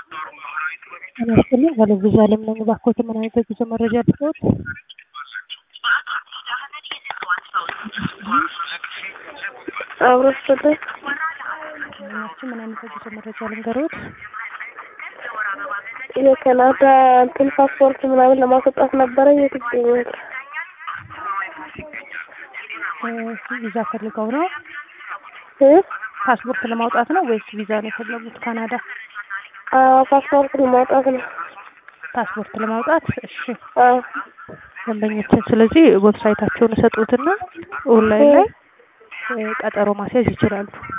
ጤና ይስጥልኝ ባለብዙ አለም ነኝ። እባክዎት ምን አይነት የጉዞ መረጃ ልስጥዎት? አብሮ ስጥልኝ እሺ ምን አይነት የጉዞ መረጃ ልንገሮት? የካናዳ እንትን ፓስፖርት ምናምን ለማስወጣት ነበረ። የት ይገኛል? ቪዛ ፈልገው ነው? እ ፓስፖርት ለማውጣት ነው ወይስ ቪዛ ነው የፈለጉት? ካናዳ አዎ ፓስፖርት ለማውጣት ነው። ፓስፖርት ለማውጣት እሺ አዎ ደንበኞችን ስለዚህ ዌብሳይታቸውን ሰጡትና ኦንላይን ላይ እ ቀጠሮ ማስያዝ ይችላሉ።